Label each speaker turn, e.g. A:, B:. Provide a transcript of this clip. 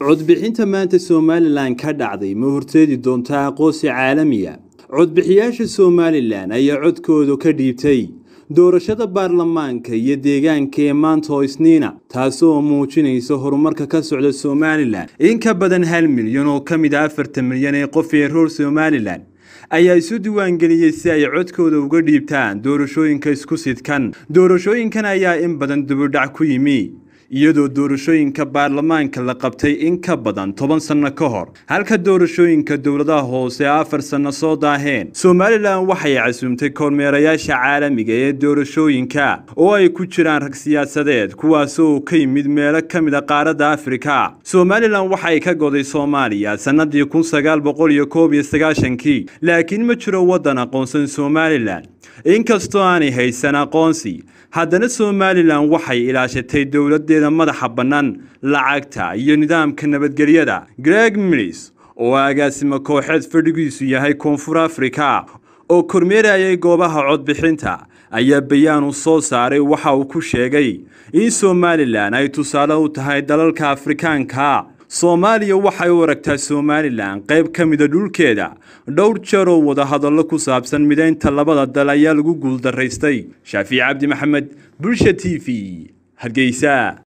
A: codbixinta maanta somalilan ka dhacday ma horteedi doontaa aqoonsi caalamiya codbixiyaasha somalilan ayaa codkooda ka dhiibtay doorashada baarlamaanka iyo deegaanka ee maanta oo isniina taasoo muujinaysa horumarka ka socda somalilan in ka badan hal milyan oo ka mid a afartan milyan ee qof ee roor somalilan ayaa isu diiwaangeliyey si ay codkooda uga dhiibtaan doorashooyinka isku sidkan doorashooyinkan ayaa in badan dibudhac ku yimi iyadoo doorashooyinka baarlamaanka la qabtay in ka badan toban sanno ka hor halka doorashooyinka dowladaha hoose afar sanno soo daaheen somalilan waxay casuumtay kormeerayaasha caalamiga ee doorashooyinka oo ay ku jiraan rag siyaasadeed kuwaasoo ka yimid meelo ka mid a qaaradda afrika somalilan waxay ka goday soomaaliya sannadii kun sagaal boqol iyo koob iyo sagaashankii laakiin ma jiro waddan aqoonsan somalilan inkastoo aanay haysan aqoonsi haddana somalilan waxay ilaashatay dowladeeda madaxa bannaan lacagta iyo nidaamka nabadgelyada greg milis oo agaasimo kooxeed fadhigiisu yahay koonfur afrika oo kormeerayay goobaha codbixinta ayaa bayaan u soo saaray waxa uu ku sheegay in somalilan ay tusaale u tahay dalalka afrikaanka soomaaliya waxay u aragtaa somalilan qayb ka mida dhulkeeda dhowr jeer oo wadahadallo ku saabsan midaynta labada dal ayaa lagu guuldaraystay shaafici cabdi maxamed bulsha t v hargeysa